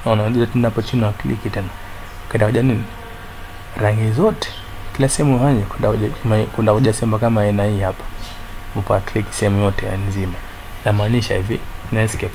Unaona unajua tena hapo chini na click tena. Kwenda kuja nini? Rangi zote kila sehemu hanye kwenda kuja kama- kwenda kuja sehemu kama aina hii hapa. Upa click sehemu yote ya nzima. Namaanisha hivi, na escape.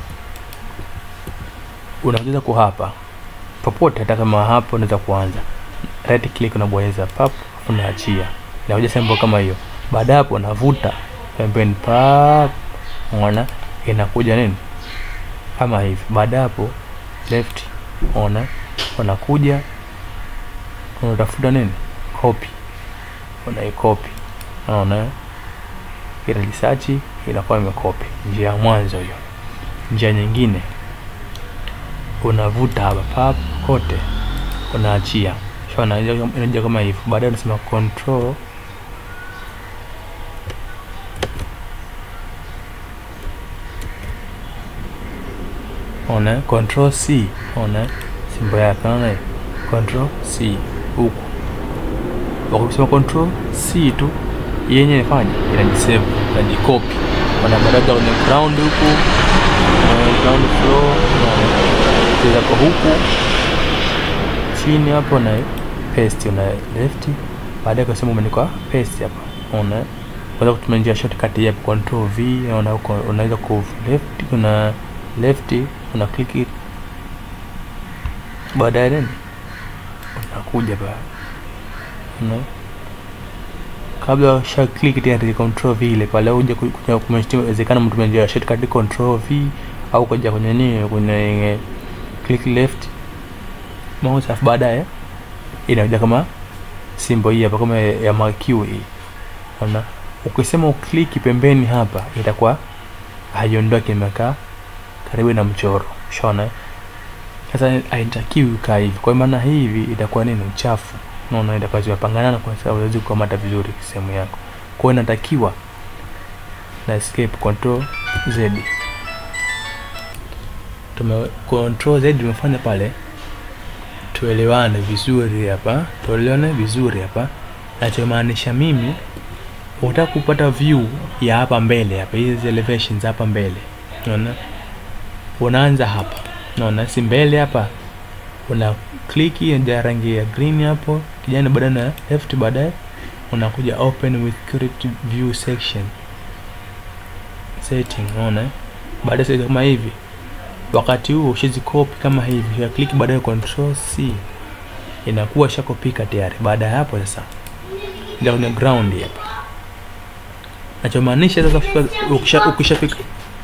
Unaweza ku hapa popote hata kama hapo unaweza kuanza right click unabonyeza pap unaachia inakuja sehemu kama hiyo baada ya hapo unavuta pembeni pap unaona inakuja nini kama hivi baada ya hapo left ona unakuja unatafuta nini copy unaikopi unaona ile research inakuwa imekopi njia ya mwanzo hiyo njia nyingine unavuta hapa pap kote unaachia shona inaja kama hivyo baadaye unasema control ona control c ona simbo yake ona hiyo control c huku wakisema control c tu yenye ifanye inajisave inajikopi ona baadaye kwenye ground huku eh, ground floor unaona kwa huku chini hapo na paste una left baadaye kwa sema umeandikwa paste hapa una unaweza kutumia njia shortcut ya control v una uko- unaweza ku left kuna left una click it baadaye nini unakuja ba una kabla usha click tena control v ile pale uje kuja kumeshtima inawezekana mtumia njia ya shortcut control v au kuja kwenye nini kwenye click left mouse alafu baadaye inakuja kama simbo hii hapa kama ya ya MQ hii unaona ukisema ukliki pembeni hapa itakuwa haiondoki imekaa karibu na mchoro shona sasa haitakiwi kaa hivi kwa maana hivi itakuwa nini uchafu unaona itakuwa zimepangana kwa sababu huwezi kukamata vizuri sehemu yako kwa hiyo inatakiwa na escape control z tume control z tumefanya pale tuelewane vizuri hapa tuelewane vizuri hapa nachomaanisha mimi utaka kupata view ya hapa mbele hapa hizi elevations hapa mbele unaona unaanza hapa unaona si mbele hapa una click ya rangi ya green hapo kijani baadaye na left baadaye unakuja open with current view section setting unaona baadaye sasa kama hivi wakati huo ushazikopi kama hivi ya click baadaye control c inakuwa shakopika tayari baada ya hapo sasa ndio kwenye ground hapa nachomaanisha sasa ukifika- ukisha ukishafika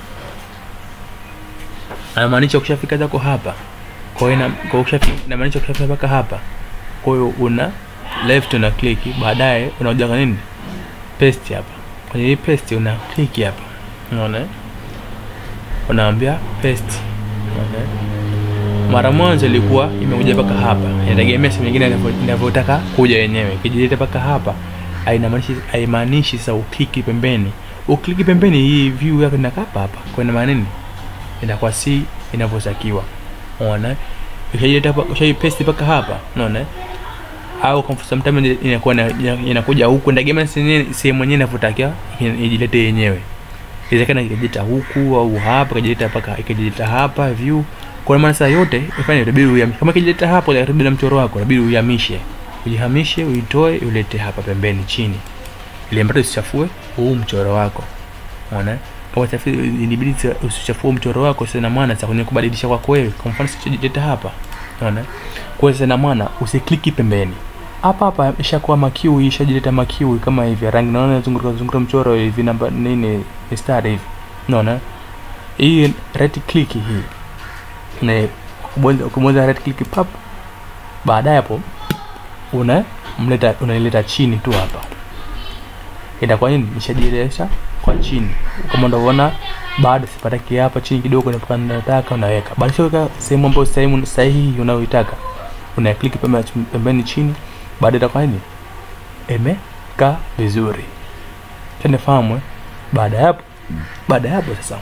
anamaanisha ukishafika zako hapa kwa hiyo ina- kwa ukishafika inamaanisha ukishafika mpaka hapa kwa hiyo una left una click baadaye unakuja kwa nini paste hapa kwenye hii paste una click hapa unaona eh? unaambia paste unaona eh? mara mwanzo ilikuwa imekuja mpaka hapa inategemea sehemu nyingine inavyo- inavyotaka kuja yenyewe ikijileta mpaka hapa hainamaanishi haimaanishi sasa ukliki pembeni ukliki pembeni hii view yako inakaa hapa hapa kwa ina maana nini inakuwa si inavyotakiwa unaona ukijileta hapa ushaipaste mpaka hapa unaona au kwa mfano sometimes inakuwa ina- ina- inakuja huku inategemea sehemu sehemu yenyewe inavyotakiwa i- ijilete yenyewe inawezekana ikajileta huku au hapa ikajileta mpaka ikajileta hapa view kwa maana saa yote ifanye itabidi uhamishe kama ikijileta hapo karibu na mchoro wako inabidi uhamishe ujihamishe uitoe ulete hapa pembeni chini ili ambapo usichafue huu mchoro wako unaona kama safi inabidi sa- usichafue mchoro wako sasa na maana sasa kwenye kubadilisha kwako wewe kwa mfano sichojileta hapa unaona kwa hiyo sasa na maana usikliki pembeni hapa hapa ishakuwa makiu ishajileta makiu kama hivi ya rangi naona zunguka zunguka mchoro hivi namba nini mistari hivi unaona hii right click hii na kubonyeza kubonyeza right click pap baadaye hapo una mleta unaileta chini tu hapa itakuwa nini nishajielesha kwa chini kama unavyoona bado sipataki hapa chini kidogo napaka nataka unaweka baada ya kuweka sehemu ambayo sehemu sahihi unayoitaka una click pembe- pembeni chini baada itakuwa nini imekaa vizuri tanifahamu eh? baada ya hapo baada ya hapo sasa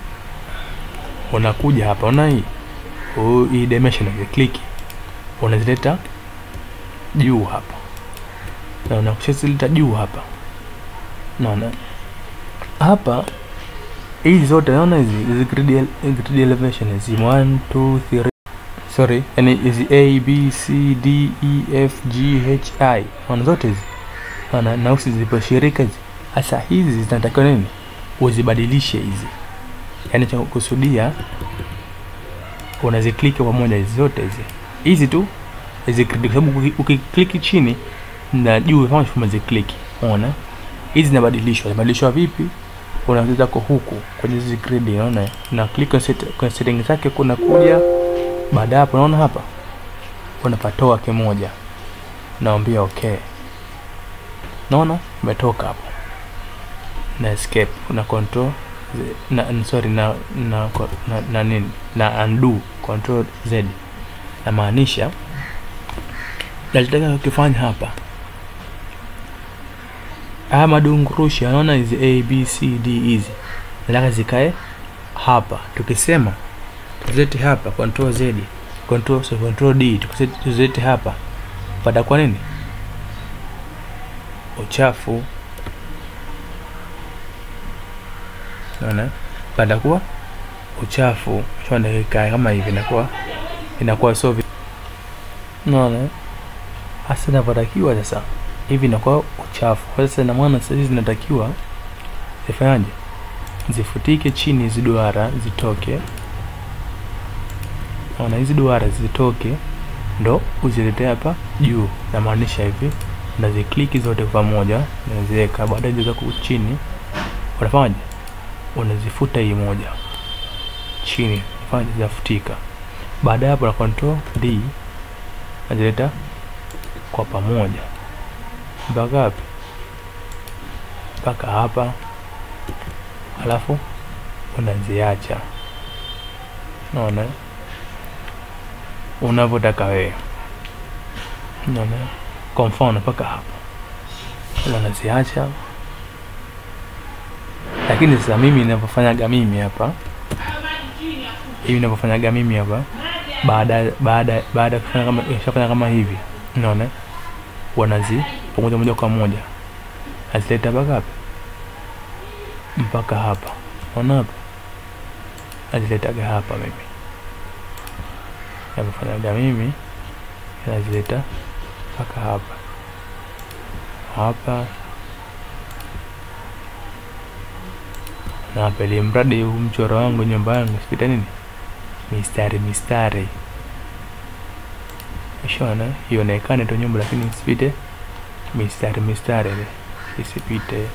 unakuja hapa una hii huu- hii dimension click unazileta juu hapa na unakushazileta juu hapa naona hapa hizi zote naona hizi hizi grid ele- grid elevation hizi 1 2 3 sorry yani hizi a b c d e f g h i maana zote hizi maana nausi ziliposhirika hizi hasa hizi zinatakiwa nini uzibadilishe hizi yaani cha kusudia unazikliki pamoja hizi zote hizi hizi tu hizi kwa sababu uki- ukikliki chini na juu kama umezikliki unaona hizi zinabadilishwa zinabadilishwa vipi unaanza zako huku kwenye hizi grid unaona na click on set, kwenye setting zake kuna kuja baada ya hapo unaona hapa unapatoa kimoja naambia okay naona umetoka hapo na escape na control Z- na n- sorry na na, na, na nini na undo control z namaanisha nachotaka kukifanya hapa haya madungurushi anaona hizi a b c d hizi nataka zikae hapa tukisema tuzete hapa control z control, so control d tukisete- tuzete hapa patakuwa nini uchafu naona patakuwa uchafu shona ikae kama hivi inakuwa inakuwa sio vi- naona hasa inavyotakiwa sasa hivi inakuwa uchafu kwa sasa ina maana sasa hizi zinatakiwa zifanyaje zifutike chini hizi duara zitoke naona hizi duara zitoke ndo uzilete hapa juu namaanisha hivi unazikliki zote kwa pamoja unaziweka baadaye hizo zako chini unafanyaje unazifuta hii moja chini fanya zinafutika baada ya hapo na control d nazileta kwa pamoja mpaka wapi mpaka hapa alafu unaziacha naona unavyotaka wewe naona kwa mfano mpaka hapa Ila unaziacha lakini sasa mimi ninavyofanyaga mimi hapa hivi ninavyofanyaga mimi hapa baada baada baada ya kufanya kama ishafanya kama hivi unaona wanazi pamoja moja kwa moja nazileta mpaka hapa mpaka hapa unaona hapa naziletaga hapa mimi navyofanyaga mimi nazileta mpaka hapa hapa na hapa ili mradi huu mchoro wangu nyumba yangu sipita nini mistari mistari shona ionekane tu nyumba lakini isipite mistari mistari ile isipite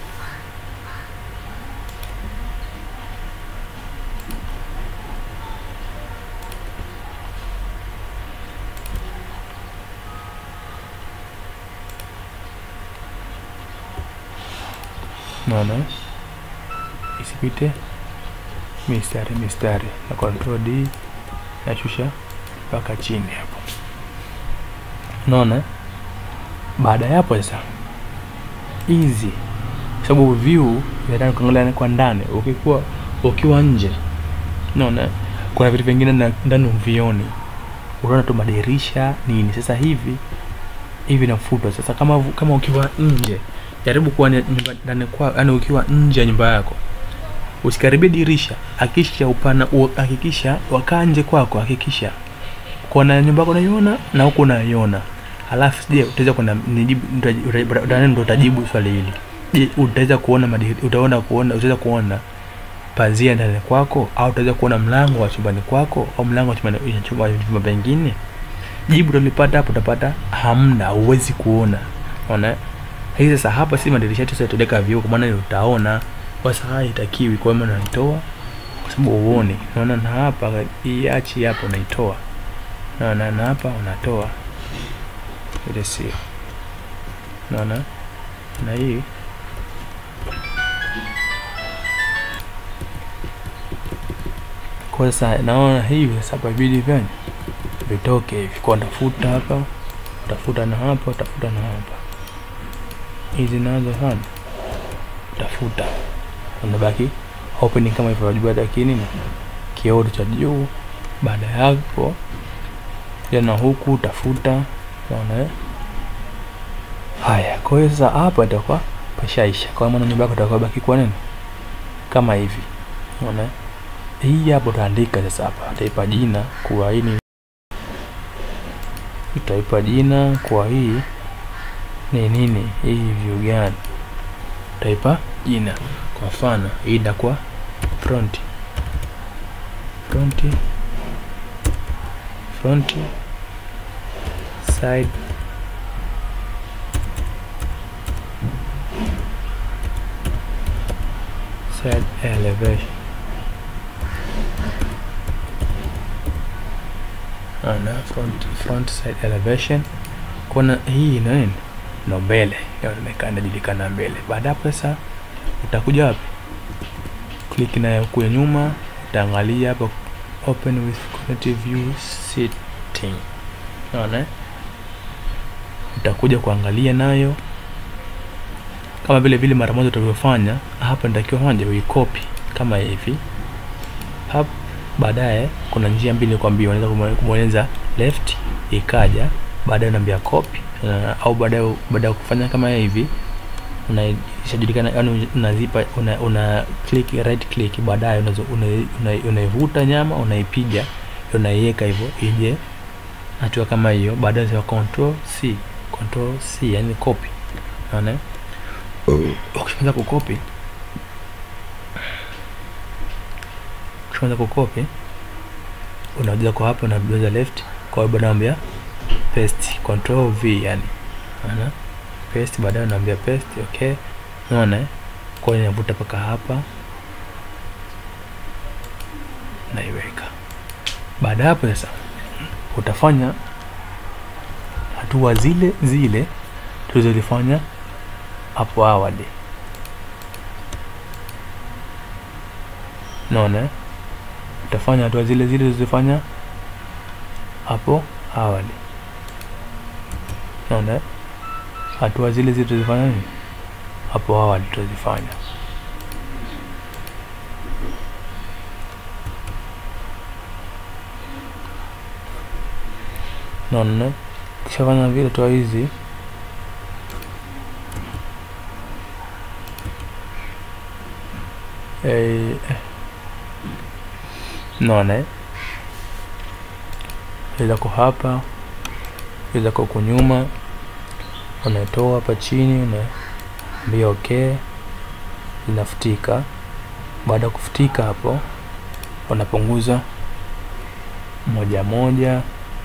naona isipite mistari mistari na control D nashusha mpaka chini hapo unaona baada ya hapo sasa hizi sababu view ya ndani kuangalia kwa ndani ukikuwa ukiwa nje unaona kuna vitu vingine na- ndani uvioni unaona tu madirisha nini sasa hivi hivi nafutwa sasa kama vu- kama ukiwa nje jaribu kuwa ni- nyumba ndani kwa yani ukiwa nje ya nyumba yako usikaribie dirisha hakikisha upana u- hakikisha wakaa nje kwako hakikisha kona nyumba yako unaiona na huku unaiona halafu je utaweza kwenda nijibu utaji- uta- uta- ndo utajibu swali hili je utaweza kuona madiri, utaona kuona utaweza kuona pazia ndani kwako au utaweza kuona mlango wa chumbani kwako au mlango wa chumbani ya chumba chumba pengine jibu utalipata hapo utapata hamna huwezi kuona unaona hii sasa hapa si madirisha yetu sasa tudeka vioo kwa maana ni utaona kwa sasa haitakiwi kwa maana unaitoa kwa sababu uone unaona na hapa hii achi hapa unaitoa naona na hapa unatoa ile sio naona na hii kwa sasa naona hivi sasa hapa ibidi vyani vitoke hivi kwa tafuta hapa utafuta na hapa utafuta na hapa hizi nazo sana utafuta unabaki opening kama hivyo wajua lakini nini kioo cha juu baada ya hapo tena huku utafuta unaona eh? haya kwa hiyo sasa hapa itakuwa pashaisha kwa maana nyumba yako itakuwa baki kwa nini kama hivi unaona eh? hii hapo utaandika sasa hapa utaipa jina kuwa hii ni utaipa jina kwa hii ni nini hii view gani utaipa jina kwa mfano hii itakuwa front front front side side elevation ana front, front side elevation kuna hii ina nini ndo mbele inaonekana inajulikana mbele baada hapo sasa utakuja wapi click na kuya nyuma utaangalia hapa open with cognitive view setting unaona eh? utakuja kuangalia nayo kama vile vile mara moja utavyofanya hapa nitakiwa fanya uikopi kama hivi hap baadaye kuna njia mbili kwambia unaweza kubonyeza left ikaja baadaye unaambia copy uh, au baadaye baada ya kufanya kama hivi unaishajulikana yani unazipa una, una click right click baadaye unaivuta una, una, una nyama unaipiga unaiweka hivyo ije hatua kama hiyo baadaye sema control c control c yani copy unaona ukishaanza kukopi ukishaanza kukopi unakuja kwa hapo unabonyeza left kwa hiyo baadaye unaambia paste control v yani unaona paste baadaye unaambia paste okay unaona kwa hiyo inavuta paka hapa naiweka baada hapo sasa utafanya hatua zile zile tulizozifanya hapo awali naona utafanya hatua zile zile tulizofanya hapo awali naona hatua zile zile tulizofanya nini hapo awali tutazifanya naona kishafanya vile toa hizi eh, naona ilako hapa ilako kunyuma unatoa hapa chini unaambia okay linafutika baada ya kufutika hapo unapunguza moja moja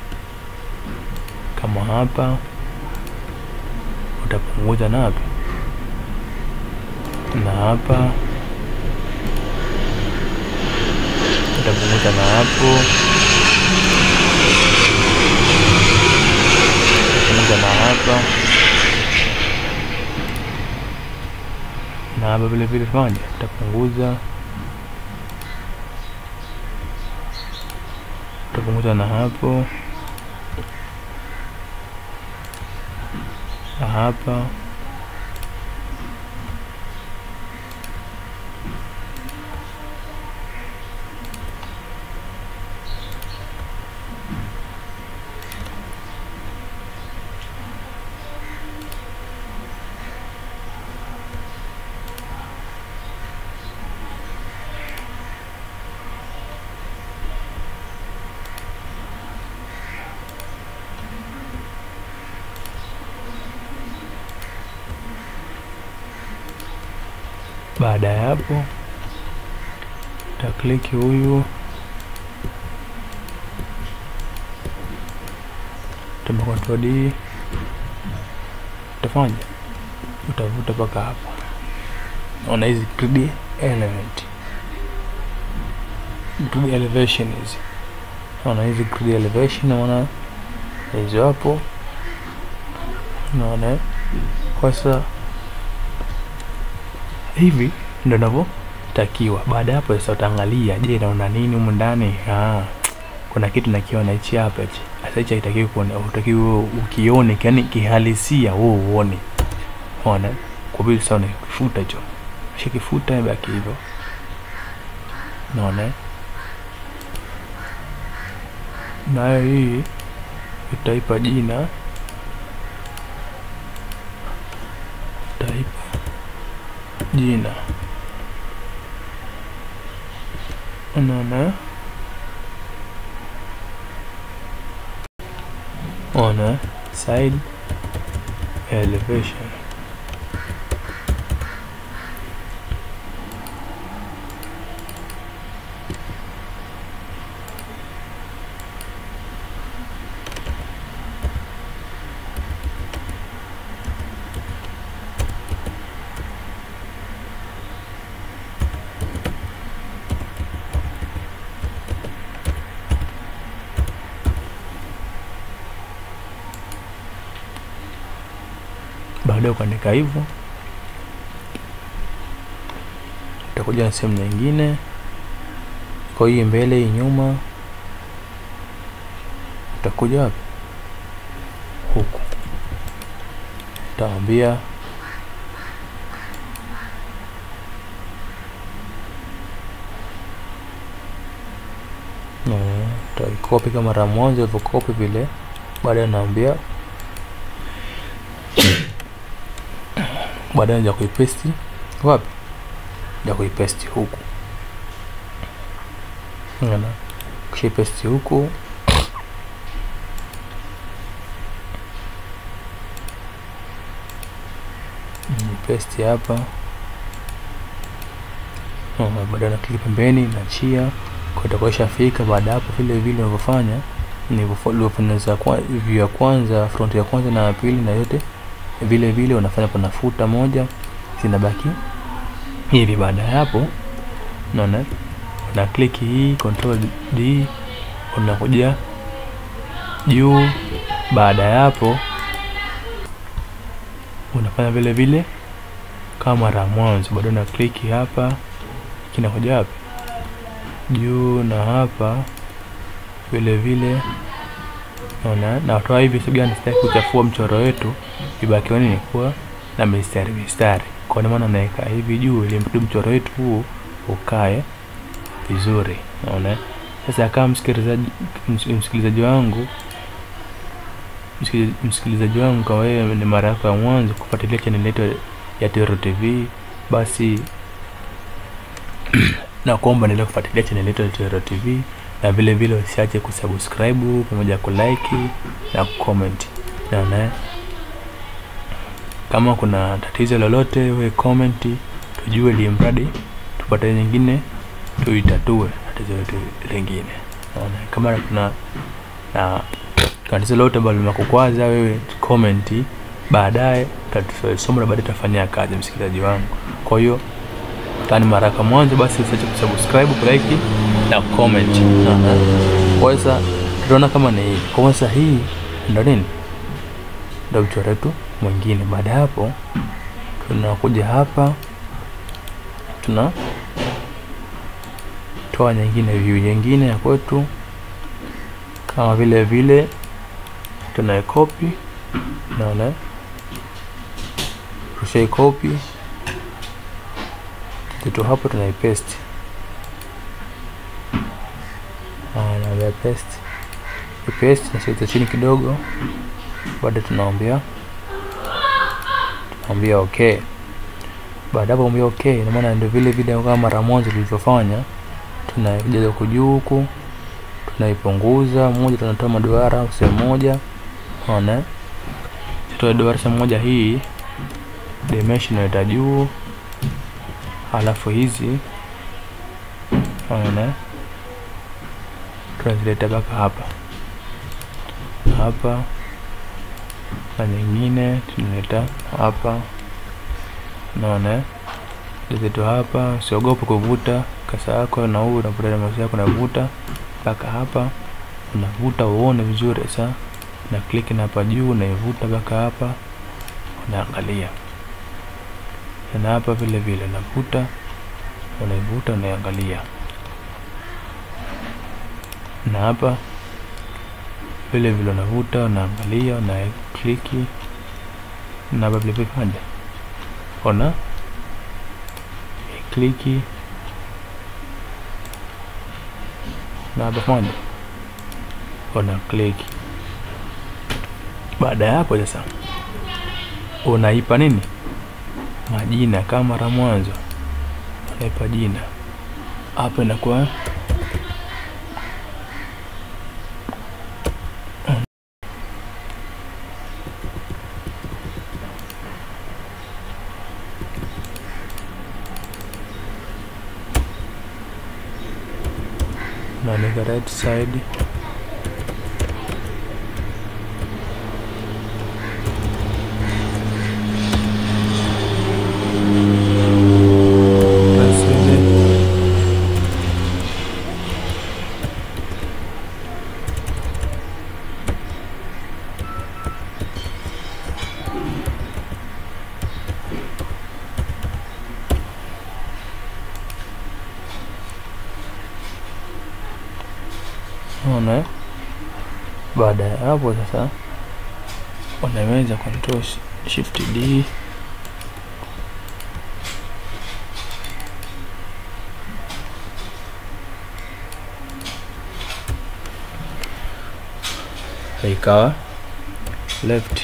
kama hapa utapunguza na hapa na hapa utapunguza na hapo utapunguza na hapa na hapa vile vile fanya utapunguza utapunguza na hapo na hapa baada ya hapo utakliki huyu tamba control D utafanya utavuta mpaka hapo naona hizi grid element grid elevation hizi naona hizi grid elevation naona hizo hapo naona kwa sasa hivi ndo navyotakiwa baada ya hapo sasa utaangalia je naona nini humu ndani ah, kuna kitu nakiona hichi hapa hichi sasa hichi haitakiwi kuona utakiwa ukione yani kihalisia wewe uone ona kwa vile sasa unakifuta hicho shikifuta baki hivyo naona nayo hii utaipa jina utaipa jina unaona ona side elevation baada ya kuandika hivyo utakuja na sehemu nyingine kwa hii mbele hii nyuma utakuja wapi huku utawambia utaikopi kama mara mwanzo ilivyokopi vile baadaye naambia baadaye ja kuipesti wapi ja kuipesti huku Unaona? kishaipesti huku pesti hapa Unaona, baadaye na kliki pembeni nachia kwa itakuwa ishafika baada hapo vile vile unavyofanya nilivyofanya kwa view ya kwanza front ya kwanza na ya pili na yote vile vile unafanya panafuta moja zinabaki hivi baada ya hapo unaona una click hii control D unakuja juu baada ya hapo unafanya vile vile kama mara mwanzo bado na click hapa kinakuja wapi juu na hapa vile vile naona natoa hivi sababu gani sitaki kuchafua mchoro wetu ibakiwa nini kuwa na mistari mistari kwa maana naweka hivi juu ili mradi mchoro wetu huu ukae vizuri naona sasa kama msikilizaji msikilizaji wangu msikilizaji wangu kwa wewe ni mara yako ya mwanzo kufuatilia channel yetu ya Tero TV basi na kuomba endelea kufuatilia channel yetu ya Tero TV na vile vile usiache kusubscribe pamoja kulike na kucomment naona kama kuna tatizo lolote we comment tujue ili mradi tupate nyingine tuitatue tatizo letu lingine naona kama kuna na tatizo lolote ambalo linakukwaza wewe comment baadaye tutasoma na baadaye tutafanyia kazi msikilizaji wangu kwa hiyo kani mara kwa mwanzo basi usiache kusubscribe kulike na comment kwa sasa tutaona kama ni hivi kwa sasa hii ndo nini ndo mchoro wetu mwingine baada ya hapo tunakuja hapa tuna toa nyingine view nyingine ya kwetu kama vile vile tunaikopi naona tushaikopi kitu hapo tunaipaste naambia paste paste nasogeza chini kidogo baada tunaambia tunaambia okay baada hapo ambia okay ina maana ndio vile vile kama mara moja tulivyofanya tunajaza huku juu huku tunaipunguza moja tunatoa maduara sehemu moja unaona tutoa duara sehemu moja hii dimension inaita juu halafu hizi unaona tunazileta mpaka hapa hapa na nyingine tunaleta hapa unaona zetu hapa usiogope kuvuta kasa yako na huu unavuta mouse yako unavuta mpaka hapa unavuta uone vizuri sasa na click na hapa juu unaivuta mpaka hapa unaangalia na hapa vile vile unavuta unaivuta unaiangalia na hapa vile vile unavuta unaangalia una kliki na hapa vile vile fanya ona kliki na hapa fanya una kliki baada ya hapo sasa unaipa nini majina kama mara mwanzo unaipa jina hapa inakuwa unaandika right side Asili. Unaona eh? Baada ya hapo sasa unaweza control sh- shift D ikawa left.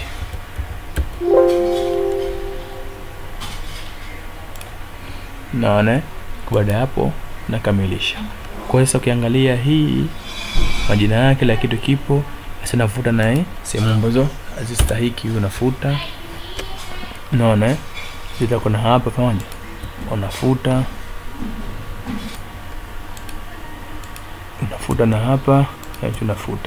Naona eh? baada ya hapo nakamilisha. Kwa hiyo sasa ukiangalia hii majina yake kila kitu kipo sasa nafuta naye sehemu ambazo hazistahiki unafuta unaona eh? zita kuna hapa pamoja unafuta unafuta na hapa na hicho unafuta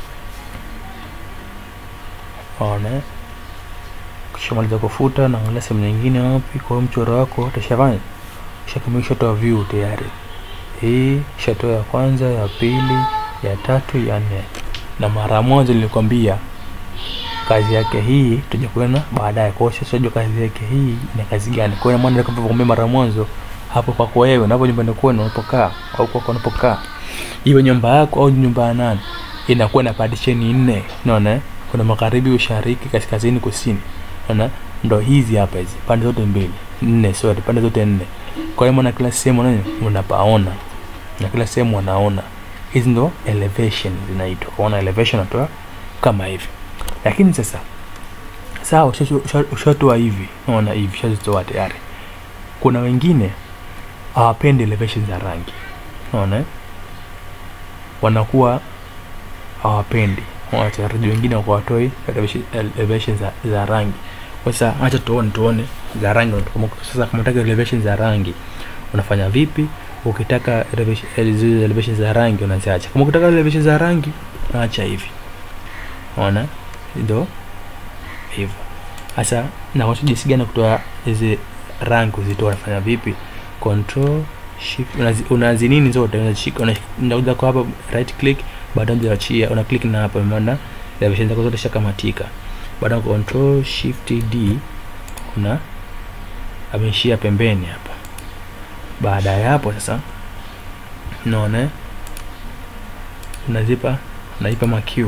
unaona eh? ukishamaliza kufuta naangalia sehemu nyingine wapi kwa hiyo mchoro wako utashafanya ushakamilisha toa view tayari hii shatoa ya kwanza ya pili ya tatu ya nne na mara moja nilikwambia kazi yake hii tutaja kuona baadaye kwa hiyo sasa unajua kazi yake hii ina kazi gani kwa hiyo maana nilikwambia mara mwanzo hapo kwako wewe unapo nyumbani kwenu unapokaa au kwako unapokaa iwe nyumba yako au nyumba ya nani inakuwa na partition nne unaona eh? kuna magharibi ushariki kaskazini kusini unaona ndo hizi hapa hizi pande zote mbili nne sorry pande zote nne kwa hiyo maana kila sehemu nani unapaona na kila sehemu unaona hizi ndo elevation zinaitwa kuona elevation natoa kama hivi lakini sasa sawa usha- usha- ushatoa hivi unaona hivi ushazitoa tayari kuna wengine hawapendi elevation za rangi unaona eh? wanakuwa hawapendi wachezaji wengine wakawatoi elevation, elevation za, za rangi kwa sasa acha tuone tuone za rangi Kama- sasa kama unataka elevation za rangi unafanya vipi ukitaka elevation, eh, zile elevation za rangi unaziacha kama ukitaka elevation za rangi unaacha hivi unaona ndo hivyo sasa na watu jinsi gani kutoa hizi rangi kuzitoa unafanya vipi control shift unazi, unazi nini zote unashika una- unaweza kwa hapa right click baadaye unaachia una click na hapa maana elevation zako zote shakamatika baada ya control shift d una ameishia pembeni hapa baada ya hapo sasa unaona eh? unazipa unaipa makiu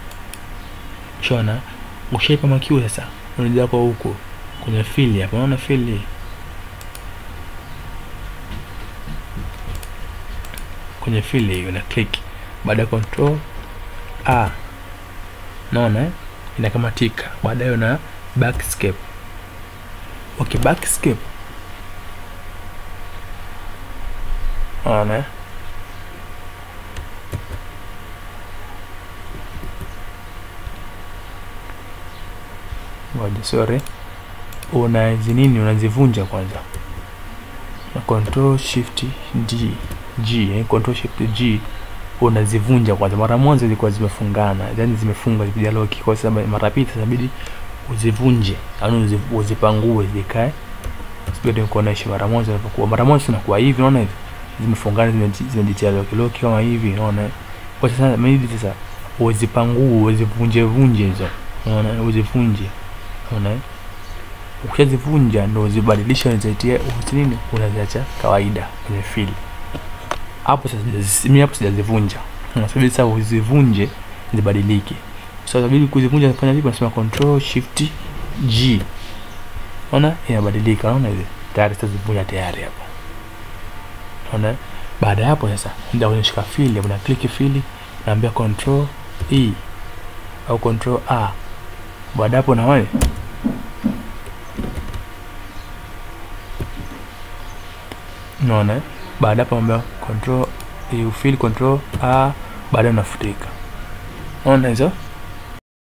shona ushaipa makiu sasa unaja kwa huku kwenye fili hapa unaona fili kwenye fili hiyo una click baada ya control a naona eh? inakamatika baadaye una backscape okay backscape unaona eh? ngoja sorry unazi nini unazivunja kwanza na control shift d g eh, control shift g unazivunja kwanza mara mwanzo zilikuwa zimefungana yani zimefunga zipijaloki kwa sababu mara pili sasa inabidi uzivunje yani uzi, uzipangue zikae sipende kuonesha mara moja unapokuwa mara moja tunakuwa hivi unaona hivi zimefungana zimeji- zimejitia loki loki kama hivi unaona kwa sasa maybe sasa uzipangue uzivunje vunje hizo unaona uzivunje unaona ukishazivunja ndo uzibadilisha unazitia nini unaziacha kawaida kwenye fili hapo sasa sijazi- mimi hapo sijazivunja unasubiri sasa uzivunje zibadilike sasa inabidi kuzivunja nafanya vipi nasema control shift g unaona inabadilika unaona hivi tayari sasa zivunja tayari hapo unaona baada ya hapo sasa ndio unashika fili una click fili naambia control e au control a baada ya hapo na wewe unaona eh? baada hapo naambia control e ufili control a baadaye unafutika unaona hizo